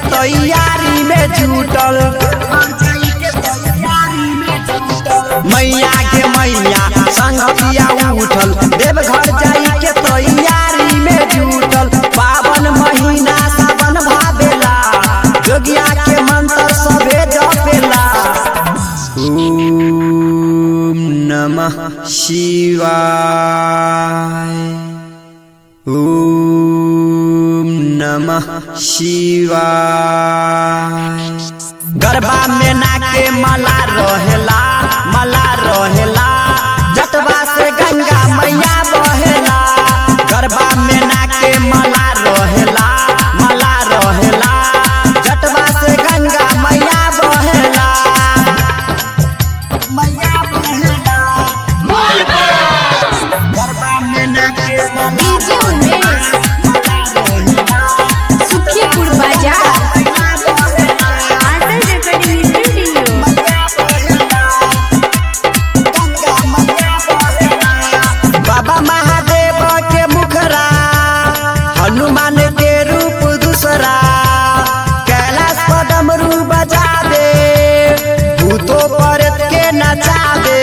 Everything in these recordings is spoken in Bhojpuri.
तैयारी में जुटल मैया के मैया संगतिया उठल देवघर जाई के तैयारी में जुटल पावन महीना सावन भावेला जोगिया के मंत्र सबे जपेला ओम नमः शिवाय ओम नमः शिवाय गरबा में नाके मला रहेला मला रहेला जटवा से गंगा मैया बहेला गरबा में नाके मला रहेला मला रहेला जटवा से गंगा मैया बहेला मैया बहेला गरबा में नाके मला डीजे उमेश सुखीपुर बाजार आदर रेकॉर्डिंग स्टूडियो बाबा महादेव के मुखरा हनुमान के रूप दूसरा कैलाश पदमरू बजा दे भूतो परत के नचा दे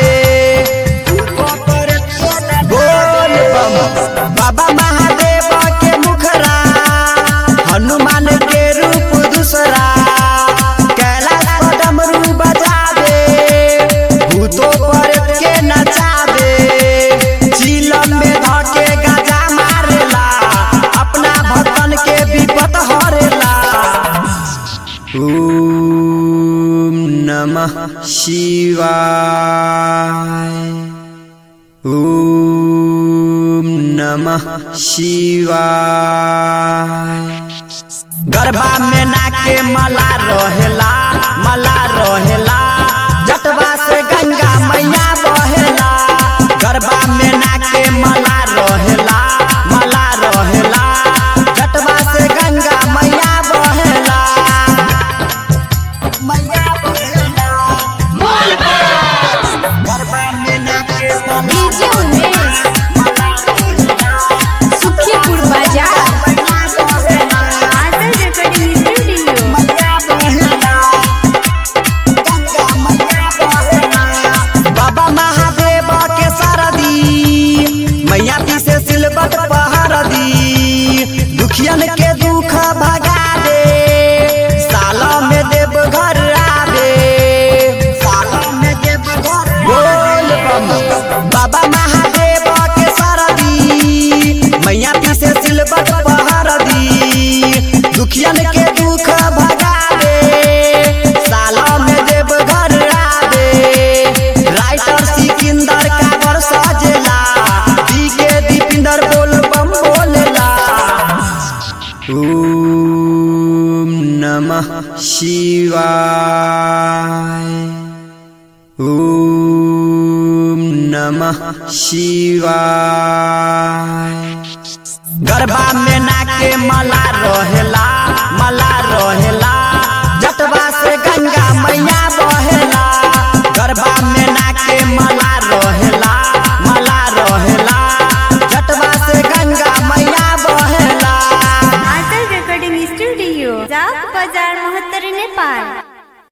बोल बम बाबा महादेव के मुखरा हनुमान के रूप दूसरा कैलाश पदमरू बजा दे भूतो परत के नचा दे चिलम में धके गाजा मारेला अपना भक्तन के विपत हरेला ओम नमः शिवाय ओम नमः शिवाय गरबा में नाके मला रहेला मला रहेला जटवा से गंगा मैया बहेला गरबा में नाके मला रहेला मला रहेला जटवा से गंगा मैया बहेला मैया बहेला गरबा में नाके मला डीजे उमेश सुखीपुर बाजार आदर रेकॉर्डिंग स्टूडियो बाबा महादेव के सरदी मैया पीछे सिलबट पहर दी दुखियन के दुख भगा दे साल में देव घर आवे साल में देव घर बोल बम बाबा महादेव के सरदी मैया पीछे सिलबट पहर दी दुखियन के दुख भगा दे साल में देव घर आवे राइटर सिकंदर काबर सजेला दी के दीपिंदर बोल बम बोलेला ओम नमः शिवाय ओम नमः शिवाय गरबा में नाके मला रहेला मला रहेला